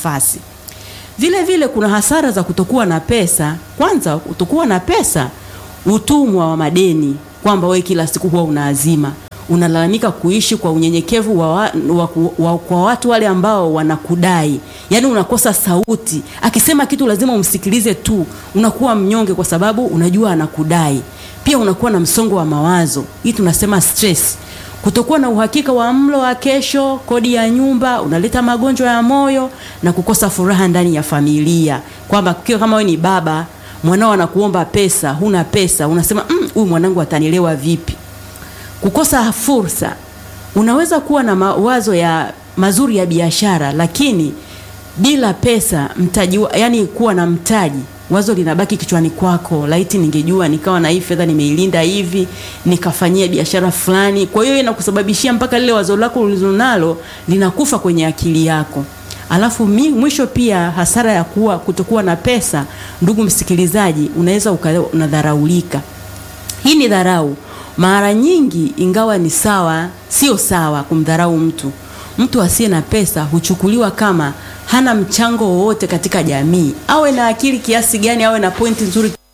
nafasi. Vile vile kuna hasara za kutokuwa na pesa. Kwanza, kutokuwa na pesa, utumwa wa madeni, kwamba wewe kila siku huwa unaazima, unalalamika kuishi kwa unyenyekevu wa, wa, wa, wa, kwa watu wale ambao wanakudai, yaani unakosa sauti. Akisema kitu lazima umsikilize tu, unakuwa mnyonge kwa sababu unajua anakudai. Pia unakuwa na msongo wa mawazo, hii tunasema stress kutokuwa na uhakika wa mlo wa kesho, kodi ya nyumba, unaleta magonjwa ya moyo na kukosa furaha ndani ya familia, kwamba kiwa kama wewe ni baba, mwanao anakuomba pesa, huna pesa, unasema huyu mm, mwanangu atanielewa vipi? Kukosa fursa, unaweza kuwa na mawazo ya mazuri ya biashara, lakini bila pesa mtaji, yani kuwa na mtaji wazo linabaki kichwani kwako, laiti ningejua nikawa na hii fedha nimeilinda hivi nikafanyia biashara fulani. Kwa hiyo inakusababishia mpaka lile wazo lako ulilonalo linakufa kwenye akili yako. Alafu mi, mwisho pia hasara ya kuwa kutokuwa na pesa, ndugu msikilizaji, unaweza unadharaulika. Hii ni dharau mara nyingi, ingawa ni sawa, sio sawa kumdharau mtu. Mtu asiye na pesa huchukuliwa kama hana mchango wowote katika jamii, awe na akili kiasi gani, awe na pointi nzuri